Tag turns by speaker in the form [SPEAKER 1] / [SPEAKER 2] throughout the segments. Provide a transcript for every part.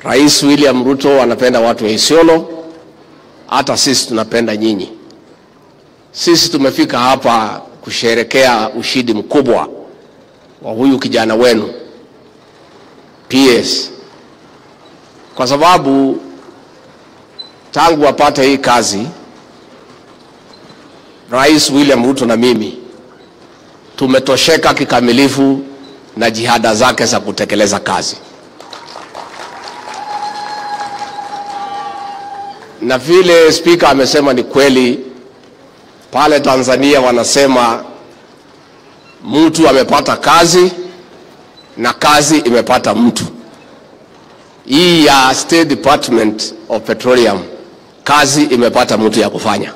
[SPEAKER 1] Rais William Ruto anapenda watu wa Isiolo, hata sisi tunapenda nyinyi. Sisi tumefika hapa kusherekea ushindi mkubwa wa huyu kijana wenu PS, kwa sababu tangu apate hii kazi, Rais William Ruto na mimi tumetosheka kikamilifu na jihada zake za kutekeleza kazi. Na vile spika amesema ni kweli, pale Tanzania wanasema mtu amepata kazi na kazi imepata mtu. Hii ya State Department of Petroleum, kazi imepata mtu ya kufanya.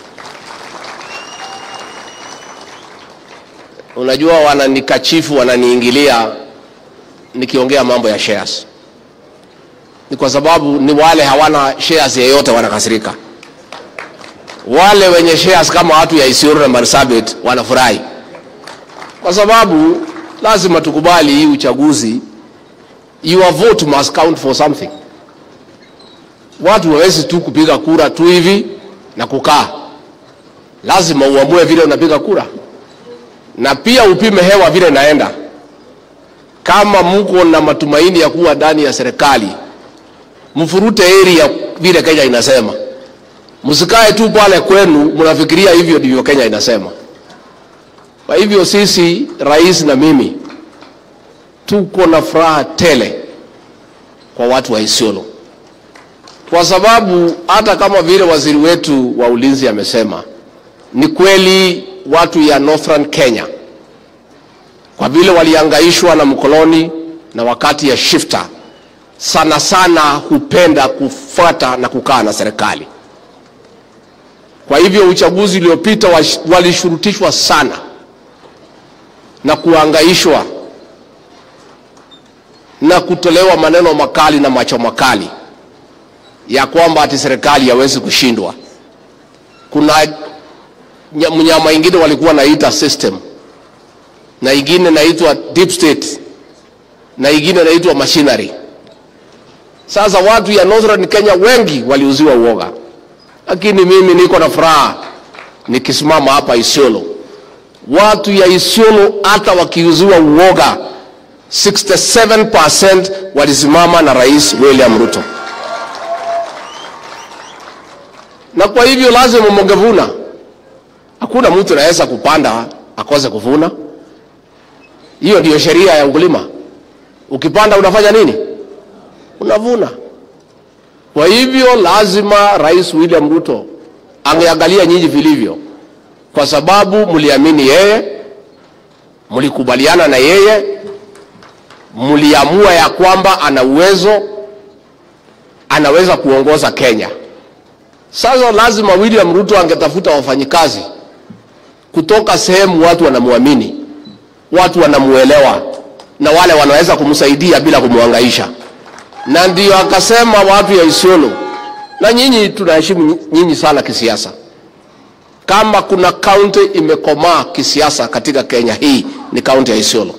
[SPEAKER 1] Unajua, wananikachifu wananiingilia nikiongea mambo ya shares, ni kwa sababu ni wale hawana shares yeyote wanakasirika. Wale wenye shares kama watu ya Isiolo na Marsabit wanafurahi, kwa sababu lazima tukubali hii uchaguzi, your vote must count for something. Watu hawezi tu kupiga kura tu hivi na kukaa, lazima uamue vile unapiga kura na pia upime hewa vile naenda. Kama mko na matumaini ya kuwa ndani ya serikali, mfurute area vile Kenya inasema, msikae tu pale kwenu mnafikiria hivyo ndivyo Kenya inasema. Kwa hivyo sisi, rais na mimi, tuko na furaha tele kwa watu wa Isiolo, kwa sababu hata kama vile waziri wetu wa ulinzi amesema, ni kweli watu ya Northern Kenya kwa vile waliangaishwa na mkoloni na wakati ya shifta, sana sana hupenda kufuata na kukaa na serikali. Kwa hivyo uchaguzi uliopita walishurutishwa sana na kuangaishwa na kutolewa maneno makali na macho makali ya kwamba ati serikali hawezi kushindwa. Kuna mnyama ingine walikuwa naita system na ingine naitwa deep state na ingine naitwa machinery. Sasa watu ya Northern Kenya wengi waliuziwa uoga, lakini mimi niko na furaha nikisimama hapa Isiolo. Watu ya Isiolo hata wakiuziwa uoga 67% walisimama na Rais William Ruto, na kwa hivyo lazima mungevuna Hakuna mtu anaweza kupanda akose kuvuna. Hiyo ndiyo sheria ya ukulima. Ukipanda unafanya nini? Unavuna. Kwa hivyo lazima Rais William Ruto angeangalia nyinyi vilivyo, kwa sababu mliamini yeye, mlikubaliana na yeye, mliamua ya kwamba ana uwezo, anaweza kuongoza Kenya. Sasa lazima William Ruto angetafuta wafanyikazi kutoka sehemu watu wanamwamini, watu wanamuelewa, na wale wanaweza kumsaidia bila kumwangaisha. Na ndio akasema watu ya Isiolo, na nyinyi tunaheshimu nyinyi sana kisiasa. Kama kuna kaunti imekomaa kisiasa katika Kenya hii ni kaunti ya Isiolo,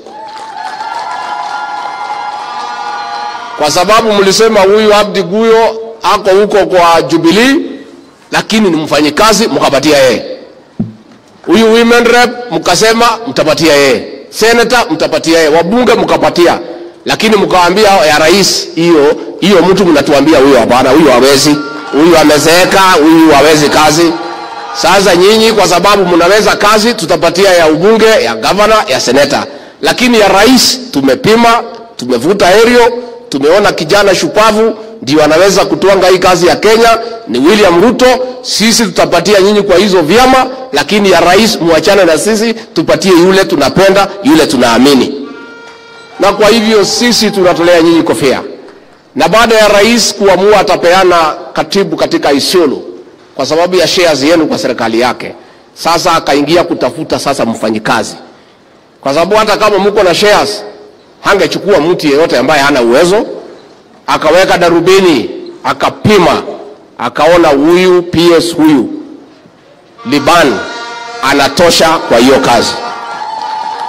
[SPEAKER 1] kwa sababu mlisema huyu Abdi Guyo ako huko kwa Jubilee, lakini ni mfanyikazi, mkapatia yeye huyu women rep mkasema mtapatia yeye, senator mtapatia yeye, wabunge mkapatia, lakini mkawaambia ya rais, hiyo hiyo mtu mnatuambia huyo hapana, huyo hawezi, huyu amezeeka, huyu hawezi kazi. Sasa nyinyi kwa sababu mnaweza kazi, tutapatia ya ubunge, ya gavana, ya seneta, lakini ya rais tumepima, tumevuta herio, tumeona kijana shupavu ndio anaweza kutwanga hii kazi ya Kenya ni William Ruto. Sisi tutapatia nyinyi kwa hizo vyama, lakini ya rais muachane na sisi, tupatie yule tunapenda, yule tunaamini. Na kwa hivyo sisi tunatolea nyinyi kofia, na baada ya rais kuamua atapeana katibu katika Isiolo kwa sababu ya shares yenu kwa serikali yake, sasa akaingia kutafuta sasa mfanyikazi, kwa sababu hata kama mko na shares hangechukua mtu yeyote ambaye hana uwezo akaweka darubini akapima, akaona huyu PS huyu Liban anatosha kwa hiyo kazi.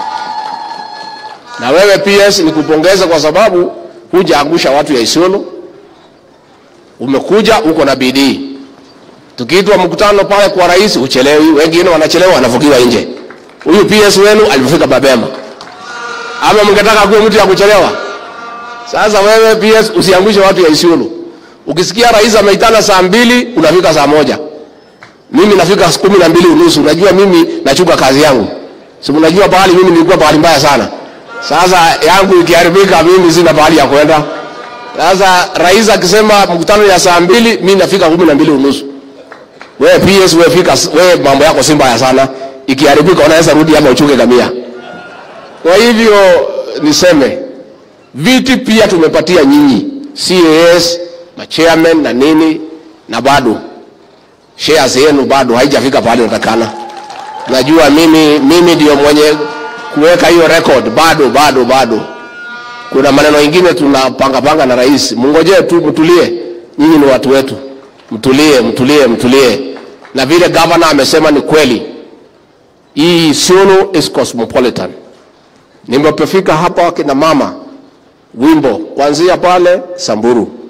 [SPEAKER 1] Na wewe PS nikupongeza kwa sababu hujaangusha watu ya Isiolo, umekuja uko na bidii. Tukiitwa mkutano pale kwa rais uchelewi, wengine wanachelewa wanafukiwa nje. Huyu PS wenu alifika mapema, ama mngetaka kuwa mtu ya kuchelewa? Sasa wewe PS usiangushe watu ya Isiolo. Ukisikia rais ameitana saa mbili unafika saa moja mimi nafika kumi na mbili unusu. Unajua mimi nachuka kazi yangu, si unajua pahali mimi nilikuwa pahali mbaya sana. Sasa yangu ikiharibika, mimi sina pahali ya kwenda. Sasa rais akisema mkutano ya saa mbili, mimi nafika kumi na mbili unusu. Wewe PS, wewe fika, wewe mambo yako si mbaya sana. Ikiharibika unaweza rudi ama uchuke kamia. Kwa hivyo niseme viti pia tumepatia nyinyi CAS, machairman na nini, na bado shares yenu bado haijafika pale natakana. Najua mimi mimi ndio mwenye kuweka hiyo record, bado bado bado. Kuna maneno mengine tunapanga panga na rais, mngojee tu, mtulie. Nyinyi ni watu wetu, mtulie, mtulie, mtulie. Na vile governor amesema ni kweli, hii Isiolo is cosmopolitan. Nimepofika hapa, kina mama wimbo kuanzia pale Samburu